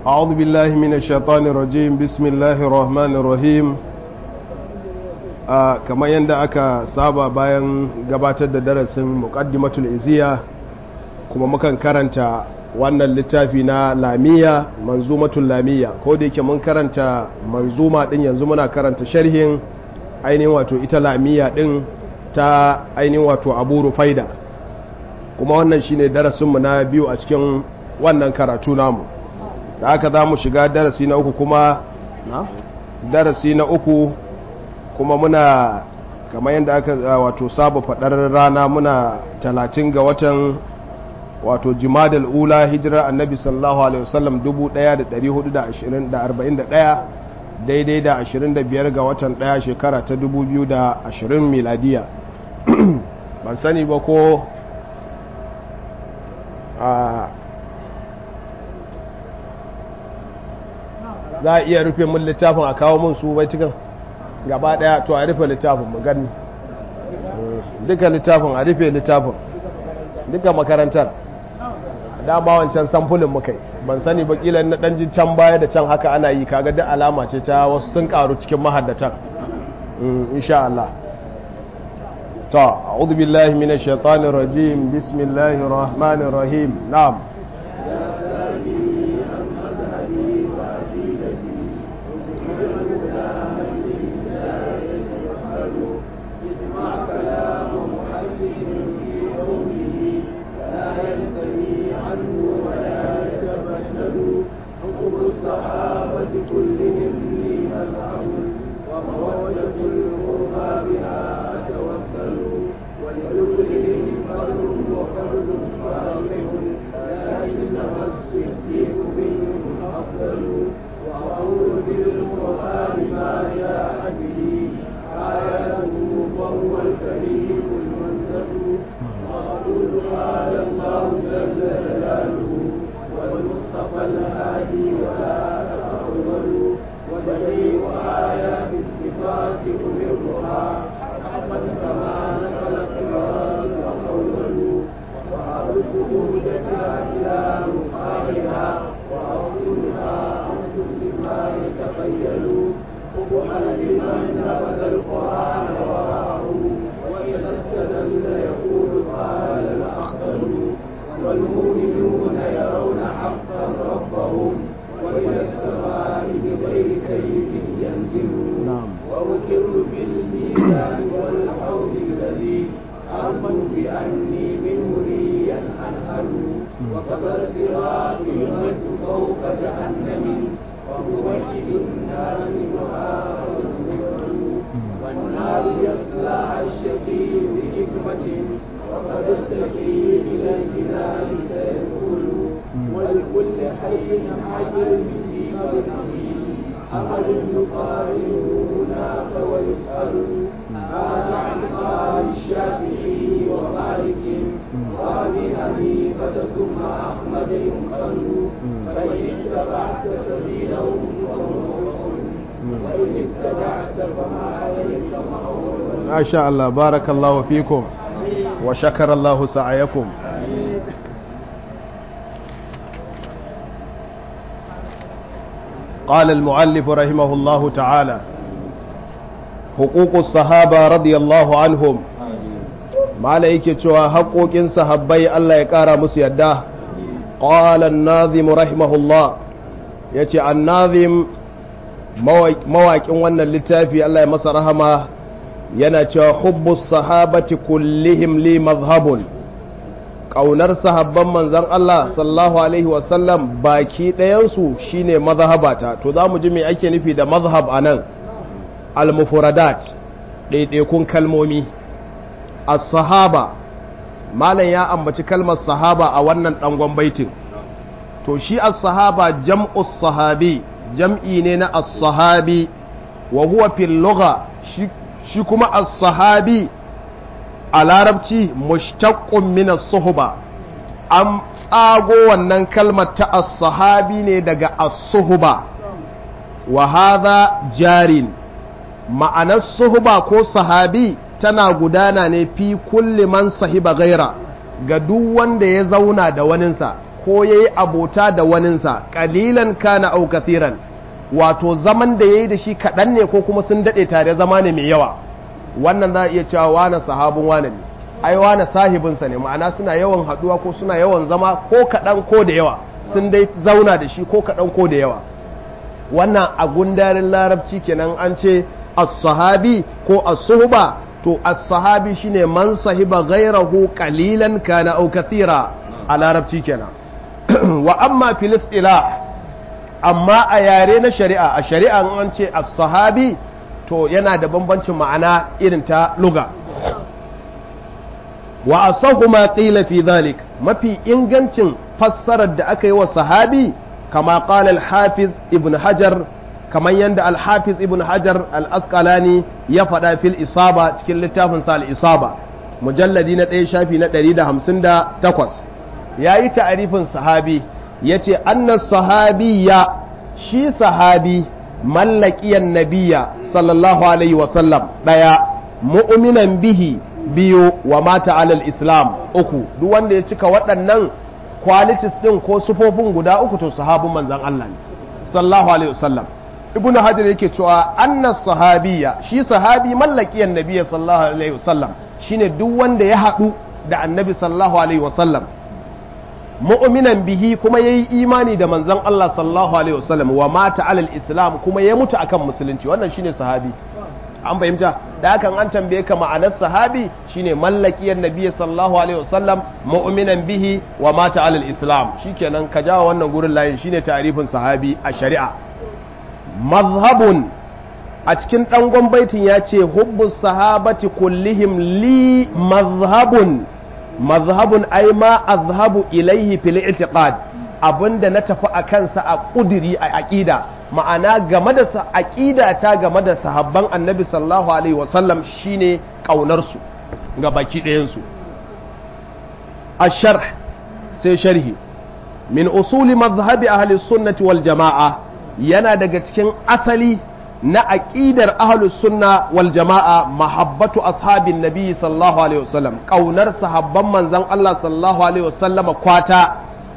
أعوذ بالله من الشيطان الرجيم بسم الله الرحمن الرحيم kamar yadda aka saba bayan gabatar da darasin muqaddimatul iziya kuma mukan karanta wannan littafi na lamiya manzumatul lamiya ko da yake mun karanta manzuma din yanzu muna karanta sharhin ainihin wato ita lamiya din ta ainihin wato abu rufaida kuma wannan shine darasinmu na biyu a cikin wannan karatu namu da aka za mu shiga darasi na uku kuma na darasi na uku kuma muna kamar yadda aka wato saba faɗar rana muna talatin ga watan wato jimadal ula hijirar annabi sallallahu alaihi wasallam 1441 daidai da 25 ga watan ɗaya shekara ta 2020 miladiya ban sani ba ko a za a iya rufe mun littafin a kawo mun su bai cikin gaba daya to a rufe littafin mu gani duka littafin a rufe littafin duka makarantar dama wancan samfulin muka yi ban sani ba kila na danjin can baya da can haka ana yi kaga duk alama ce ta wasu sun karu cikin mahaddatan insha Allah to a'udhu billahi minash shaitanir rajim bismillahir rahmanir rahim na'am ما شاء الله بارك الله فيكم وشكر الله سعيكم قال المؤلف رحمه الله تعالى حقوق الصحابة رضي الله عنهم ما لأيك شوى حقوق صحابي الله يكارى مسيدا قال الناظم رحمه الله يتي الناظم mawaƙin wannan littafi Allah ya masa rahama yana cewa hubbus sahabati kullihim li mazhabun ƙaunar sahabban manzan Allah sallallahu alaihi wasallam baki ɗayansu shine mazhabata to za mu ji me ake nufi da mazhab a nan al-mufradat ɗaiɗaikun kalmomi as-sahaba malam ya ambaci kalmar sahaba a wannan ɗangon baitin to shi as-sahaba jam'us sahabi jam'i ne na as-sahabi wa huwa fil lugha shi kuma as-sahabi a larabci mushtaqqun min as-suhba an tsago wannan kalmar ta as-sahabi ne daga as-suhba wa hadha jarin ma'anar suhba ko sahabi tana gudana ne fi kulli man sahiba gaira ga duk wanda ya zauna da waninsa ko yayi abota da waninsa qalilan kana aw kathiran wato zaman da yayi da shi kaɗan ne ko kuma sun daɗe tare zama ne mai yawa wannan za a iya cewa wane sahabin wane ne ai wane sahibinsa ne ma'ana suna yawan haɗuwa ko suna yawan zama ko kaɗan ko da yawa sun dai zauna da shi ko kaɗan ko da yawa wannan a gundarin larabci kenan an ce as-sahabi ko as-suhba to as-sahabi shine man sahiba ghayrahu qalilan kana aw kathira a larabci kenan wa amma fil istilah amma a yare na shari'a a shari'a an ce as-sahabi to yana da bambancin ma'ana irin ta luga wa asahu ma qila fi dhalik mafi ingancin fassarar da aka yi wa sahabi kama qala al-hafiz ibn hajar kamar yadda al-hafiz ibn hajar al-asqalani ya faɗa fil isaba cikin littafin sa al-isaba mujalladi na ɗaya shafi na 158 yayi ta'arifin sahabi yace annas sahabiyya shi sahabi mallakiyan nabiya sallallahu alaihi wasallam ɗaya mu'minan bihi biyu wa mata alal islam uku duk wanda ya cika waɗannan qualities ɗin ko sufofin guda uku to sahabin manzan Allah ne sallallahu alaihi wasallam ibnu hajar yake cewa anna sahabiya shi sahabi mallakiyan nabiya sallallahu alaihi wasallam shine duk wanda ya haɗu da annabi sallallahu alaihi wasallam mu'minan bihi kuma yayi imani da manzon Allah sallallahu alaihi wasallam wa mata alal islam kuma ya mutu akan musulunci wannan shine sahabi an fahimta da hakan an tambaye ka ma'anar sahabi shine mallakiyar nabiyyi sallallahu alaihi wasallam mu'minan bihi wa mata alal islam shikenan ka jawo wannan gurin layin shine ta'rifin sahabi a shari'a mazhabun a cikin dangon baitin ya ce hubbus sahabati kullihim li mazhabun mazhabun ai ma azhabu ilaihi fil i'tiqad abinda na tafi a kansa a kudiri a aqida ma'ana game da aqida ta game da sahabban annabi sallallahu alaihi wasallam shine kaunar su ga baki ɗayan su asharh sai sharhi min usuli mazhabi ahli sunnati wal jama'a yana daga cikin asali na aƙidar ahlus sunna wal jama'a mahabbatu ashabin nabi sallallahu alaihi wasallam kaunar sahabban manzon Allah sallallahu alaihi wasallama kwata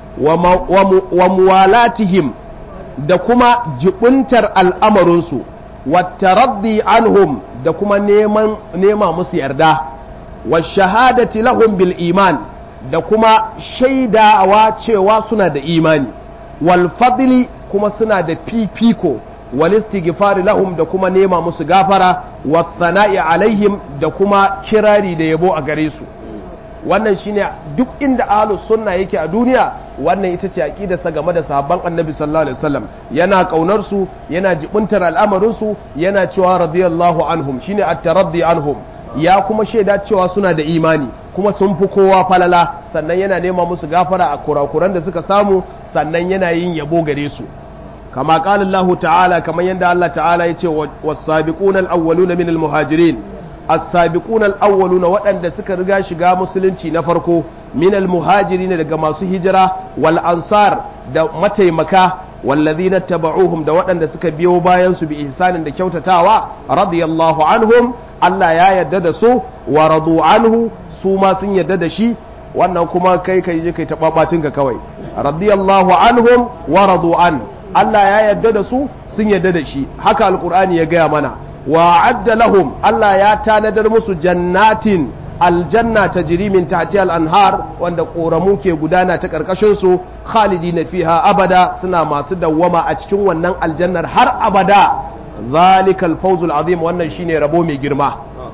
wa muwalatihim da kuma jibuntar al'amarinsu wa taraddi anhum da kuma neman nema musu yarda wa shahadati lahum bil iman da kuma shaidawa cewa suna da imani wal fadli kuma suna da fifiko walistighfari lahum da kuma nema musu gafara wathana'i alaihim da kuma kirari da yabo a gare su wannan shine duk inda ahlus sunna yake a duniya wannan ita ce aqidarsa game da sahabban annabi sallallahu alaihi wasallam yana kaunar su yana jibuntar al'amarin su yana cewa radiyallahu anhum shine at-taraddi anhum ya kuma shaida cewa suna da imani kuma sun fi kowa falala sannan yana nema musu gafara a kurakuran da suka samu sannan yana yin yabo gare su كما قال الله تعالى كما يندى الله تعالى يتي والسابقون الأولون من المهاجرين السابقون الأولون وأن سكر رجا شغا مسلنتي نفركو من المهاجرين لغا ماسو هجرة والأنصار دا متى مكا والذين اتبعوهم دا وأن سكر بيو باينسو بإحسان دا كوتا تاوى رضي الله عنهم الله يا يدد سو ورضوا عنه su ma sun yadda da shi wannan kuma kai kai je kai taɓaɓatinka kawai radiyallahu anhum wa radu an Allah ya yarda da su sun yarda da shi haka alkur'ani ya gaya mana wa adda lahum Allah ya tanadar musu jannatin aljanna ta min tahtiha al-anhar wanda koramu ke gudana ta karkashin su khalidina fiha abada suna masu dawwama a cikin wannan aljannar har abada zalikal fawzul azim wannan shine rabo mai girma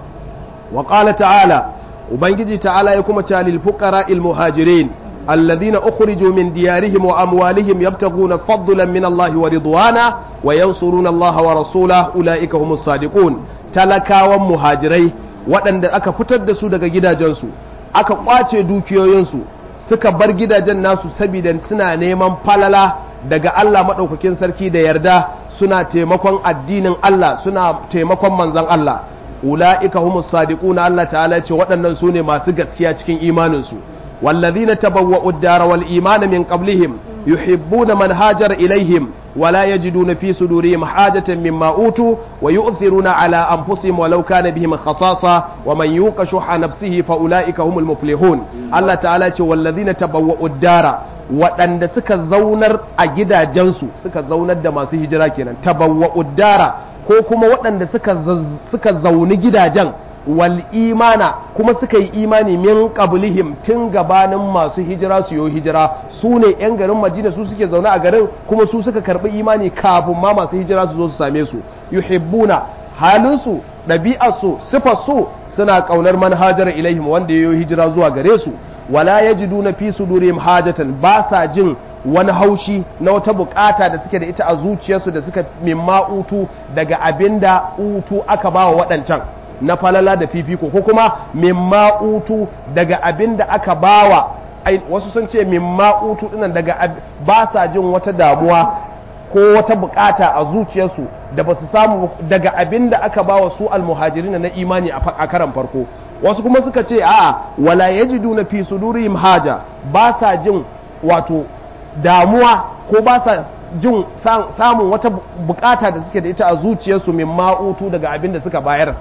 wa qala ta'ala ubangiji ta'ala ya kuma ta lil fuqara al muhajirin الذين أخرجوا من ديارهم وأموالهم يبتغون فضلا من الله ورضوانا وينصرون الله ورسوله أولئك هم الصادقون تلكا ومهاجري waɗanda aka fitar da su daga gidajensu aka ƙwace dukiyoyinsu suka bar gidajen nasu saboda suna neman falala daga Allah maɗaukakin sarki da yarda suna taimakon addinin Allah suna taimakon manzan Allah ula'ika humus sadiquna Allah ta'ala ce waɗannan su ne masu gaskiya cikin imaninsu والذين تبوأوا الدار والإيمان من قبلهم يحبون من هاجر إليهم ولا يجدون في صدورهم حاجة مما أوتوا ويؤثرون على أنفسهم ولو كان بهم خصاصة ومن يوق شح نفسه فأولئك هم المفلحون الله تعالى والذين تبوأوا الدار waɗanda suka zaunar a gidajensu suka zaunar da masu hijira kenan tabawwa uddara ko kuma waɗanda suka suka zauni gidajen wal imana kuma suka yi imani min qablihim tun gabanin masu hijira su yi hijira su ne yan garin Madina su suke zaune a garin kuma su suka karbi imani kafin ma masu hijira su zo su same su yuhibbuna halinsu ɗabi'arsu sifarsu suna ƙaunar manhajar ilaihim wanda ya yi hijira zuwa gare su wala yajiduna fi sudurihim hajatan ba sa jin wani haushi na wata bukata da suke da ita a zuciyarsu da suka mimma utu daga abinda utu aka ba wa waɗancan na falala da fifiko ko kuma mimma utu daga abinda aka bawa wasu sun ce mimma utu dinan daga ba sa jin wata damuwa ko wata bukata a zuciyarsu da ba su samu daga abinda aka bawa su almuhajirin na imani a karan farko wasu kuma suka ce a'a wala yajiduna fi sudurihim haja ba sa jin wato damuwa ko ba sa jin samun wata bukata da suke da ita a zuciyarsu min ma'utu daga abin da suka bayar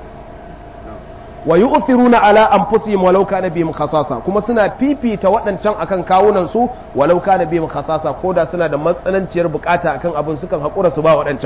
wa yu'thiruna ala anfusihim walau kana bihim khasasa kuma suna fifita waɗancan akan kawunan su walau kana bihim khasasa koda suna da matsananciyar bukata akan abin sukan hakura su ba waɗancan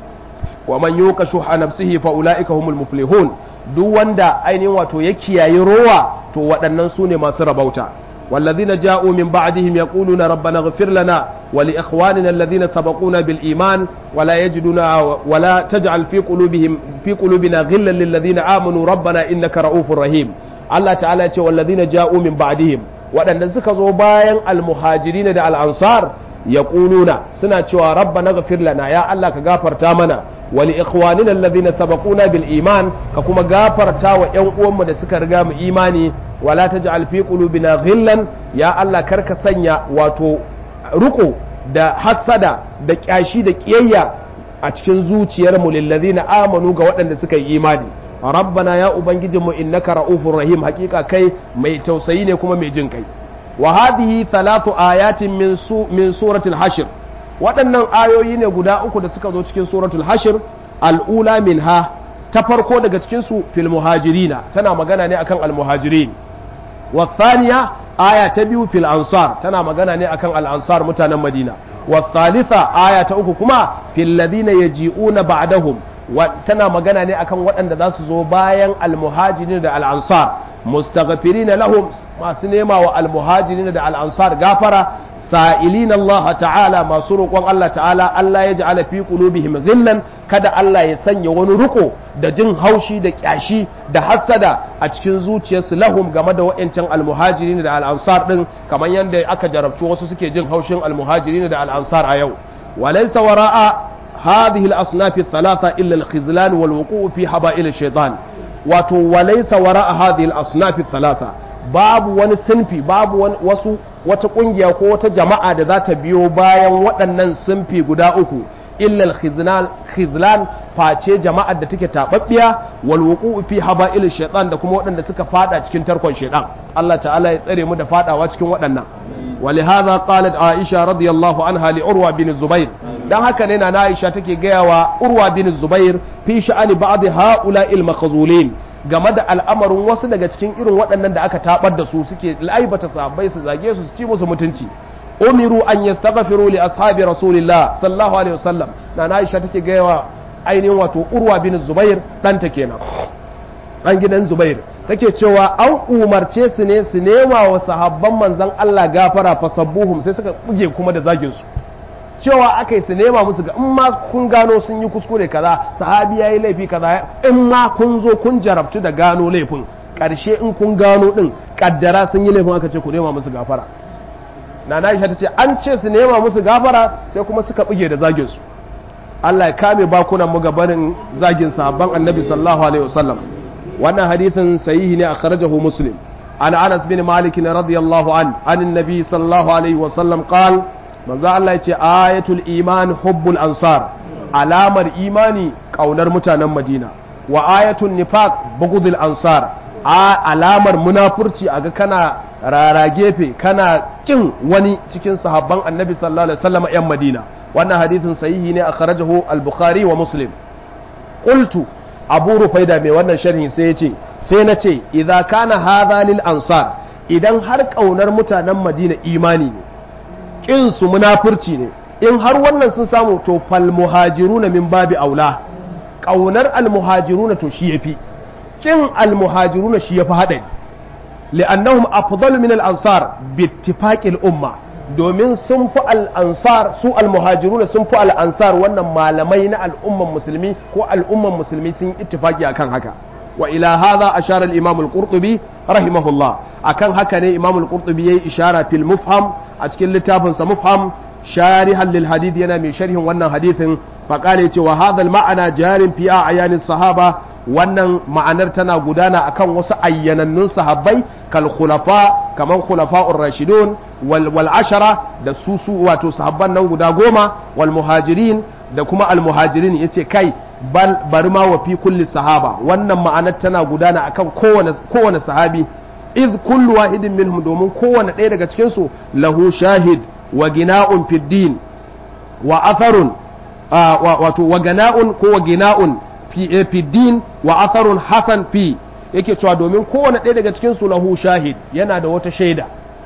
wa man yuqa shuha nafsihi fa ulaika humul muflihun duk wanda ainihin wato ya kiyaye rowa to waɗannan su ne masu rabauta والذين جاءوا من بعدهم يقولون ربنا اغفر لنا ولإخواننا الذين سبقونا بالإيمان ولا يجدون ولا تجعل في قلوبهم في قلوبنا غلا للذين آمنوا ربنا إنك رؤوف رحيم الله تعالى يقول والذين جاءوا من بعدهم waɗanda suka zo bayan almuhajirin da al'ansar ya ƙununa suna cewa rabba na gafir lana ya Allah ka gafarta mana wali ikhwanina alladhina sabaquna bil iman ka kuma gafarta wa ƴan uwanmu da suka riga mu imani wala taj'al fi qulubina ghillan ya Allah karka sanya wato ruko da hassada da kyashi da kiyayya a cikin zuciyar mu lillazina amanu ga waɗanda suka yi imani rabbana ya ubangijinmu innaka ra'ufur rahim hakika kai mai tausayi ne kuma mai jin kai wa hadhihi thalathu ayatin min su min suratul hashr waɗannan ayoyi ne guda uku da suka zo cikin suratul hashr al'ula minha ta farko daga cikin su fil muhajirina tana magana ne akan al muhajirin wa thaniya aya ta biyu fil ansar tana magana ne akan al ansar mutanen madina wa thalitha aya ta uku kuma fil ladina yaji'una ba'dahum tana magana ne akan waɗanda za su zo bayan almuhajirin da al'ansar mustaghfirina lahum masu nema wa almuhajirin da al'ansar gafara sa'ilin Allah ta'ala masu roƙon Allah ta'ala Allah ya ja'ala fi qulubihim ghillan kada Allah ya sanya wani riko da jin haushi da kyashi da hassada a cikin zuciyarsu lahum game da wa'ancan almuhajirin da al'ansar din kamar yadda aka jarabci wasu suke jin haushin almuhajirin da al'ansar a yau walaysa wara'a هذه الأصناف الثلاثة إلا الخزلان والوقوع في حبائل الشيطان wato walaisa wara a hadhihi al-asnaf thalatha babu wani sinfi babu wasu wata kungiya ko wata jama'a da za ta biyo bayan waɗannan sinfi guda uku illa al-khizlan khizlan face jama'ar da take tababbiya wal wuqu'u fi haba'il shaytan da kuma waɗanda suka fada cikin tarkon shaytan Allah ta'ala ya tsare mu da fadawa cikin waɗannan ولهذا قالت عائشة رضي الله عنها لعروة بن الزبير dan haka ne na Aisha take gaya wa Urwa bin Zubair fi sha'ani ba'd haula il makhzulin game da al'amarin wasu daga cikin irin waɗannan da aka tabar da su suke laibata sahabbai su zage su su ci musu mutunci umiru an yastaghfiru li ashabi rasulillah sallallahu alaihi wasallam na Aisha take gaya wa ainihin wato Urwa bin Zubair ɗanta kenan dan gidan Zubair take cewa an umarce su ne su nema wa sahabban manzan Allah gafara fa sabbuhum sai suka buge kuma da zagin su cewa aka yi su nema musu ga in ma kun gano sun yi kuskure kaza sahabi ya yi laifi kaza in ma kun zo kun jarabtu da gano laifin karshe in kun gano din kaddara sun yi laifin aka ce ku nema musu gafara na na ta ce an ce su nema musu gafara sai kuma suka buge da zagin su Allah ya kame bakunan mu gabanin zagin sahabban annabi sallallahu alaihi wasallam wannan hadithin sahihi ne akhrajahu muslim an anas bin malik radiyallahu an an annabi sallallahu alaihi wa sallam qal manzo Allah yace ayatul iman hubbul ansar alamar imani kaunar mutanen madina wa ayatul nifaq bughdul ansar alamar munafurci aga kana rara gefe kana kin wani cikin sahabban annabi sallallahu alaihi wasallam yan madina wannan hadithin sahihi ne akhrajahu al-bukhari wa muslim qultu abu rufaida mai wannan sharhi sai ya ce sai na ce idza kana hadha lil ansar idan har kaunar mutanen madina imani ne kin su munafurci ne in har wannan sun samu to fal muhajiruna min babi aula kaunar al muhajiruna to shi yafi kin al muhajiruna shi yafi hadari li'annahum afdalu min al ansar bi ittifaqil umma domin sun fi al'ansar su al-muhajiruna sun fi al'ansar wannan malamai na al'umman musulmi ko al'umman musulmi sun ittifaki akan haka wa ila hadha ashara al-imam al-qurtubi rahimahullah akan haka ne imam al-qurtubi yayi ishara fil mufham a cikin littafin sa mufham sharihan lil hadith yana mai sharhin wannan hadithin fa qala yace wa hadha al-ma'ana jarin fi ayanis sahaba wannan ma'anar tana gudana akan wasu ayyanannun sahabbai kal khulafa kaman khulafa'ur rashidun wal wal ashara da su su wato sahabban nan guda goma wal muhajirin da kuma al muhajirin yace kai bal bari ma wa fi kulli sahaba wannan ma'anar tana gudana akan kowane kowane sahabi iz kullu wahidin minhum domin kowane ɗaya daga cikin su lahu shahid wa gina'un fid din wa atharun wato wa gana'un ko wa gina'un fi din wa atharun hasan fi yake cewa domin kowane ɗaya daga cikin su lahu shahid yana da wata shaida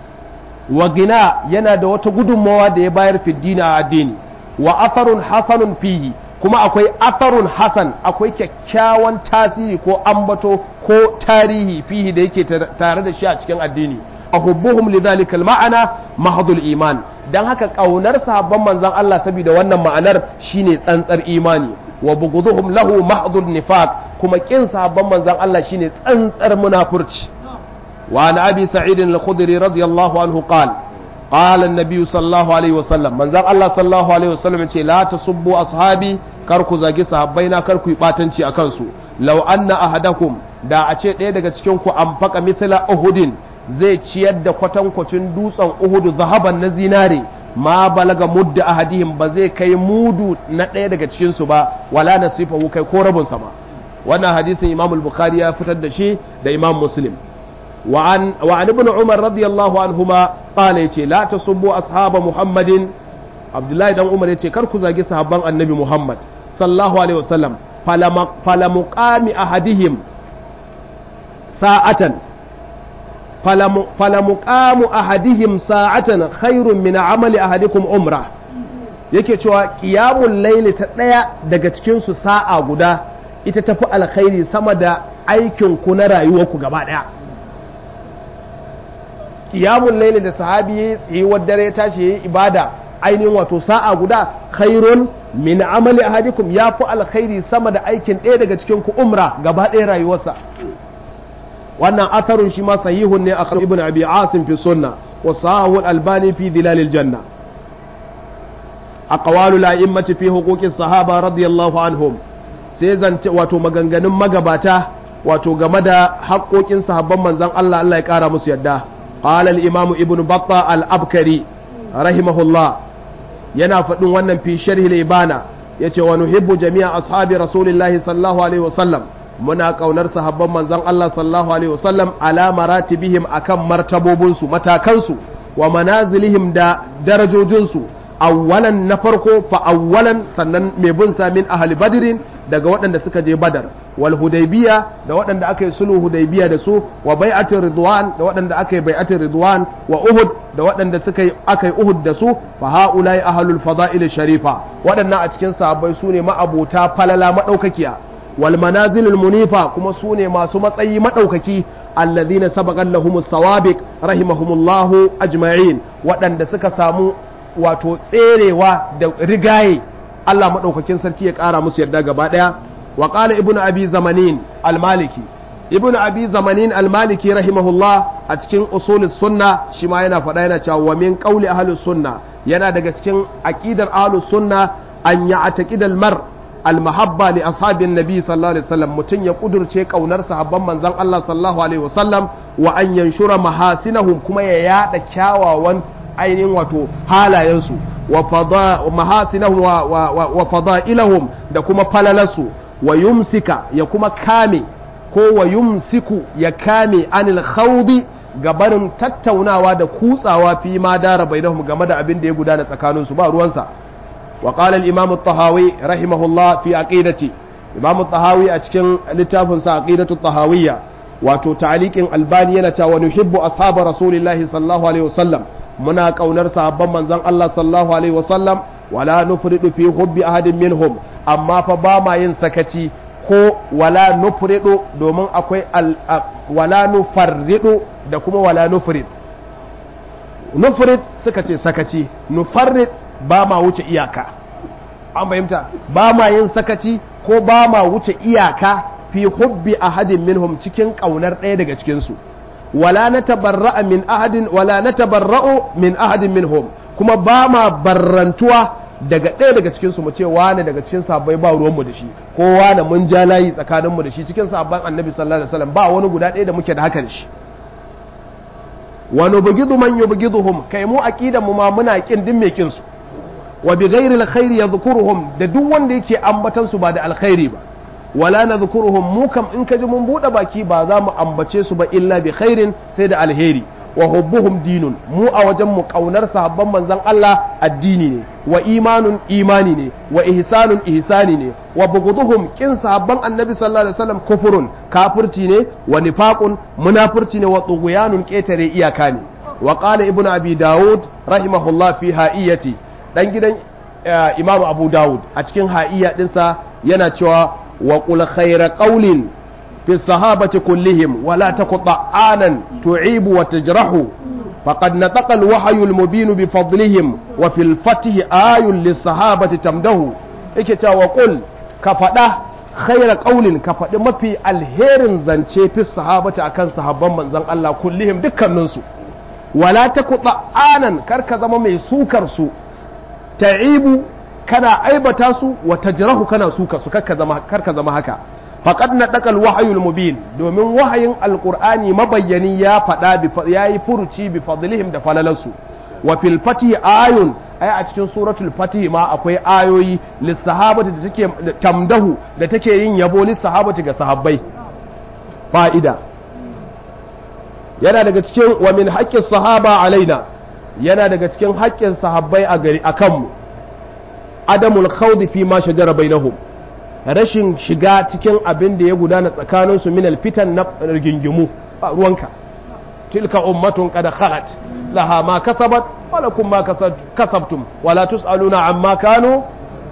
wa gina yana da wata gudunmawa da ya bayar fi dini a addini wa atharun hasanun fihi kuma akwai atharun hasan akwai kyakkyawan tasiri ko ambato ko tarihi fihi da yake tare da shi a cikin addini ahubbuhum lidhalika ma'ana mahdul iman dan haka kaunar sahabban manzon Allah saboda wannan ma'anar shine tsantsar imani wa bughduhum lahu mahdul nifaq kuma kin sahabban manzon Allah shine tsantsar munafurci wa an abi sa'id al-khudri radiyallahu anhu qala qala an-nabi sallallahu alaihi wasallam manzon Allah sallallahu alaihi wasallam ce la tasubbu ashabi kar ku zagi sahabbaina kar ku yi batanci akan su law anna ahadakum da a ce ɗaya daga cikin ku anfaqa mithla uhudin zai ciyar da kwatankwacin dutsen uhudu zahaban na zinare ma balaga mudda ahadihim ba zai kai mudu na ɗaya daga cikinsu ba wala nasifahu kai ko rabinsa ba wannan hadisin imam al-bukhari ya fitar da shi da imam muslim wa an ibn umar radiyallahu anhuma qala yace la tasubbu ashaba muhammadin abdullahi dan umar yace kar ku zagi sahabban annabi muhammad sallallahu alaihi wasallam fala muqami ahadihim sa'atan falamuqamu ahadihim sa'atan khairun min amali ahadikum umra yake cewa qiyamul layli ta daya daga cikin su sa'a guda ita tafi alkhairi sama da aikin ku na rayuwarku gaba daya qiyamul layli da sahabi yayi tsayuwar dare ya tashi yayi ibada ainihin wato sa'a guda khairun min amali ahadikum yafi alkhairi sama da aikin ɗaya daga cikin ku umra gaba ɗaya rayuwarsa wannan atharun shi ma sahihun ne a ibn abi asim fi sunna wa sahahu al-albani fi dilal janna aqwalu la'immati fi huquqi sahaba radiyallahu anhum sai zance wato maganganun magabata wato game da haƙoƙin sahabban manzon Allah Allah ya ƙara musu yadda qala al-imam ibn batta al-abkari rahimahullah yana faɗin wannan fi sharhi al-ibana yace wa nuhibbu jami'a ashabi rasulillahi sallallahu alaihi wasallam muna kaunar sahabban manzon Allah sallallahu alaihi wasallam ala maratibihim akan martabobinsu matakansu wa manazilihim da darajojinsu awwalan na farko fa awwalan sannan mai bin sa min ahli badrin daga waɗanda suka je badar wal hudaybiya da waɗanda aka yi sulhu hudaybiya da su wa bai'atir ridwan da waɗanda aka yi bai'atir ridwan wa uhud da waɗanda suka yi aka yi uhud da su fa haulai ahlul fada'il sharifa waɗannan a cikin sahabbai su ne ma'abota falala madaukakiya wal manazilul munifa kuma su ne masu matsayi madaukaki alladhina sabaqan lahumus sawabiq rahimahumullahu ajma'in waɗanda suka samu wato tserewa da rigaye Allah maɗaukakin sarki ya ƙara musu yarda gaba ɗaya wa ƙala ibnu abi zamanin almaliki ibnu abi zamanin almaliki rahimahullah a cikin usulis sunna shi ma yana faɗa yana cewa wa min qawli ahlus sunna yana daga cikin aqidar ahlus sunna an ya'taqida al-mar al-mahabba li ashabin nabi sallallahu alaihi wasallam mutun ya kudurce kaunar sahabban manzon Allah sallallahu alaihi wasallam wa an yanshura mahasinahum kuma ya yada kyawawan ainihin wato halayensu wa mahasinahum wa fada'ilahum da kuma falalarsu wa yumsika ya kuma kame ko wa yumsiku ya kame anil khawdi gabarin tattaunawa da kutsawa fi ma dara bainahum game da abin da ya gudana tsakaninsu ba ruwansa wa qala al imam at-tahawi rahimahullah fi aqidati imam at-tahawi a cikin littafin sa aqidatu at-tahawiyya wato ta'liqin albani yana cewa nuhibbu ashab rasulillahi sallallahu alaihi wasallam muna kaunar sahabban manzon Allah sallallahu alaihi wasallam wala nufridu fi hubbi ahadin minhum amma fa ba ma yin sakaci ko wala nufridu domin akwai wala nufarridu da kuma wala nufrid nufrid suka ce sakaci nufarrid ba ma wuce iyaka an fahimta ba ma yin sakaci ko ba ma wuce iyaka fi hubbi ahadin minhum cikin kaunar ɗaya daga cikinsu wala na tabarra'a min ahadin wala na tabarra'u min ahadin minhum kuma ba ma barrantuwa daga ɗaya daga cikinsu mu ce wane daga cikin sabbai ba ruwanmu da shi ko wane mun ja layi tsakaninmu da shi cikin sabban annabi sallallahu alaihi wasallam ba wani guda ɗaya da muke da haka da shi wa nubghidu man yubghiduhum kai mu aqidan mu ma muna kin din mai kin su wa bi ghairi alkhairi yadhkuruhum da duk wanda yake ambatan su ba da alkhairi ba wala nadhkuruhum mu kam in kaji mun bude baki ba za mu ambace su ba illa bi khairin sai da alheri wa hubbuhum dinun mu a wajen mu kaunar sahabban manzon Allah addini ne wa imanun imani ne wa ihsanun ihsani ne wa bughduhum kin sahabban annabi sallallahu alaihi wasallam kufurun kafirci ne wa nifaqun munafirci ne wa tughyanun ketare iyaka ne wa qala ibnu abi daud rahimahullah fi ha'iyati dan gidan imamu abu daud a cikin ha'iya dinsa yana cewa wa qul khayra qawlin في الصحابة كلهم ولا تقطع آنا تعيب وتجرح فقد نطق الوحي المبين بفضلهم وفي الفتح آي للصحابة تمده إكتا وقل كفدا خير قول كفدا ما في الهير زنشي في الصحابة أكان صحابا من زن الله كلهم دكا ننسو ولا تقطع آنا كركا زما مي سوكر سو تعيب kana aibata su wa tajrahu kana suka su karka zama haka faqad nadaqal wahayul mubin domin wahayin alqur'ani mabayyani ya fada ya yi furuci bi fadlihim da falalansu wa fil fatih ayun ai a cikin suratul fatih ma akwai ayoyi lissahabati da take tamdahu da take yin yabo lissahabati ga sahabbai fa'ida yana daga cikin wa min haqqis sahaba alaina yana daga cikin haƙƙin sahabbai a gari akan mu adamul khawdi fi ma shajara bainahum rashin shiga cikin abin da ya gudana tsakaninsu min alfitan na rigingimu a ruwanka tilka ummatun qad khalat laha ma kasabat wa lakum ma kasabtum wa la tusaluna amma kanu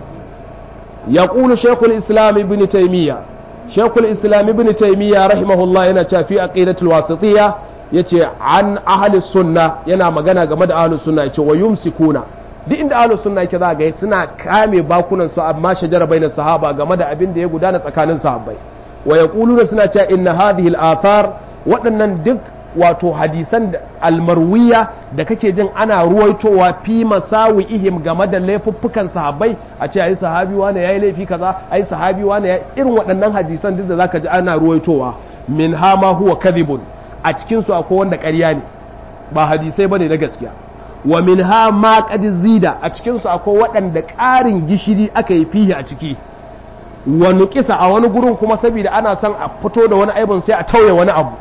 yaqulu shaykhul islam ibn taymiya shaykhul islam ibn taymiya rahimahullah yana cewa fi aqidatul wasitiyya yace an ahli sunna yana magana game da ahli sunna yace wa yumsikuna duk inda ahlus sunna yake za ga suna kame bakunan su amma shajara baina sahaba game da abin da ya gudana tsakanin sahabbai wa yaquluna suna cewa inna hadhihi al-athar waɗannan duk wato hadisan almarwiya da kake jin ana ruwaitowa fi masawi ihim game da laifuffukan sahabbai a ce ayi sahabi wani yayi laifi kaza ayi sahabi wani yayi irin waɗannan hadisan duk da zaka ji ana ruwaitowa min hama huwa kadhibun a cikin su akwai wanda ƙarya ne ba hadisai bane na gaskiya wa min ha ma qad zida a cikin su akwai waɗanda ƙarin gishiri aka yi fihi a ciki wa nuqisa a wani gurin kuma saboda ana son a fito da wani aibun sai a tauye wani abu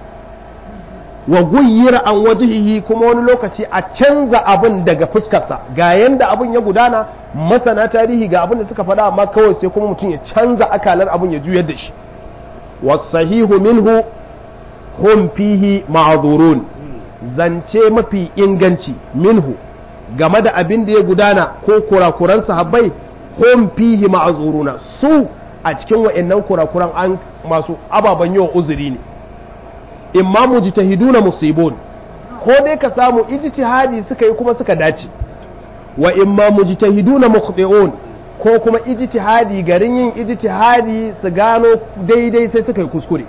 wa guyyira an wajihihi kuma wani lokaci a canza abin daga fuskarsa ga yanda abin ya gudana masana tarihi ga abin da suka faɗa amma kawai sai kuma mutum ya canza akalar abin ya juyar da shi wasahihu minhu hum fihi ma'zurun zance mafi inganci minhu game da abin da ya gudana ko kurakuran sahabbai hum fihi ma'zuruna su a cikin wa'annan kurakuran an masu ababen yawan uzuri ne imma mujtahiduna musibun ko dai ka samu ijtihadi suka yi kuma suka dace wa imma mujtahiduna mukhti'un ko kuma ijtihadi garin yin ijtihadi su gano daidai sai suka yi kuskure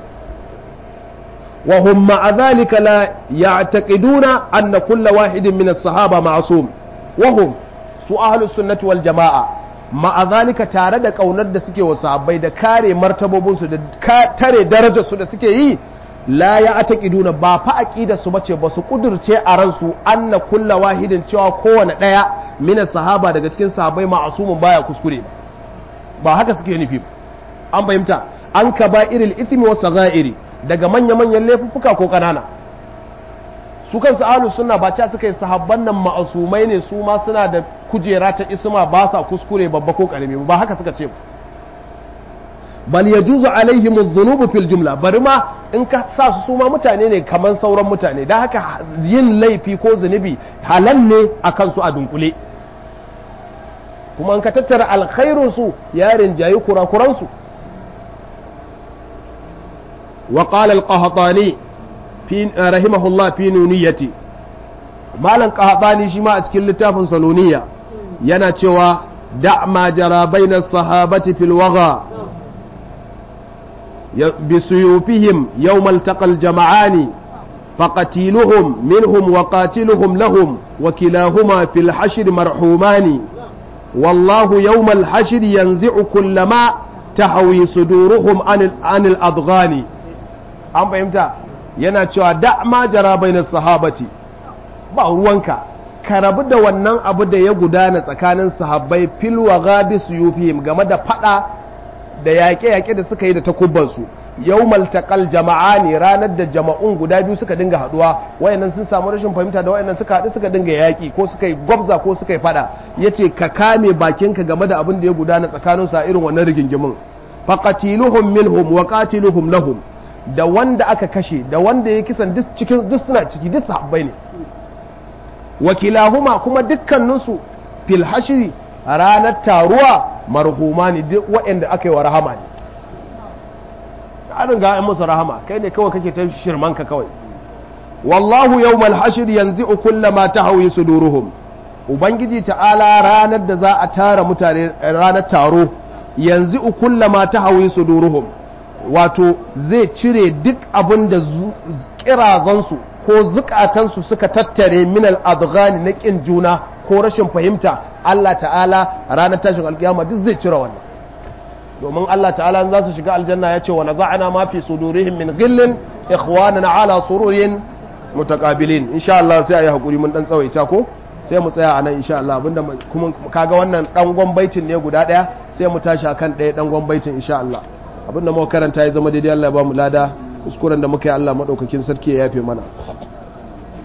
wa hum ma'a dhalika la ya'taqiduna anna kulla wahidin min as-sahaba ma'sum wa hum su ahlus sunnati wal jama'a ma'a dhalika tare da kaunar da suke wa sahabbai da kare martabobinsu da tare darajarsu da suke yi la ya ataqiduna ba fa aqida su bace ba su kudurce a ransu anna kulla wahidin cewa kowane daya mina sahaba daga cikin sahabbai ma'asumun baya kuskure ba haka suke nufi an fahimta an ka ba iril ithmi wa saghairi daga manya manyan laifuffuka ko kanana su kansu ahlus sunna ba ca suka yi sahabban nan ma'asumai ne su ma suna da kujera ta isma ba sa kuskure babba ko karami ba haka suka ce bal yajuzu alaihim adh-dhunub fil jumla bari ma in ka sa su su ma mutane ne kaman sauran mutane dan haka yin laifi ko zunubi halal ne akan su a dunkule kuma in ka tattara alkhairun su ya rinjayi kurakuran su wa qala al-qahtani fi rahimahullah fi nuniyati malan qahtani shi ma a cikin littafin sanuniya yana cewa da ma jara bainas sahabati fil waga بسيوفهم يوم التقى الجمعان فقتيلهم منهم وقاتلهم لهم وكلاهما في الحشر مرحومان والله يوم الحشر ينزع كل ما تحوي صدورهم عن عن الأضغان أم فهمت yana cewa da ma jara bainar sahabati ba ruwanka ka rabu da wannan abu da ya gudana tsakanin sahabbai fil wa gabi suyufihim game da fada da yaƙe-yaƙe da suka yi da takubbansu yau maltakal jama'a ne ranar da jama'un guda biyu suka dinga haɗuwa wayannan sun samu rashin fahimta da wayannan suka haɗu suka dinga yaƙi ko suka yi gwabza ko suka yi faɗa ya ce ka kame bakinka game da abin da ya gudana tsakanin sa irin wannan rigingimin faqatiluhum minhum wa qatiluhum lahum da wanda aka kashe da wanda ya kisan duk cikin duk suna ciki duk sahabbai ne wakilahuma kuma dukkaninsu fil hashri a ranar taruwa marhuma ne duk waɗanda aka yi wa rahama ne an riga musu rahama kai ne kawai kake ta shirmanka kawai wallahu yawmal hashr yanzu kullama tahawi suduruhum ubangiji ta'ala ranar da za a tara mutane ranar taro yanzu kullama tahawi suduruhum wato zai cire duk abin da kirazansu ko zukatansu suka tattare minal adghani na kin juna ko rashin fahimta Allah ta'ala ranar tashin alkiyama duk zai cire wannan domin Allah ta'ala za su shiga aljanna ya ce wa naza'ana ma fi sudurihim min ghillin ikhwanana ala sururin mutaqabilin insha Allah sai ayi hakuri mun dan tsawaita ko sai mu tsaya anan insha Allah abinda kuma kaga wannan dan gwambaitin ne guda daya sai mu tashi akan daya dan gwambaitin insha Allah abinda muka karanta ya zama daidai Allah ya ba mu lada kuskuren da muka yi Allah madaukakin sarki ya yafe mana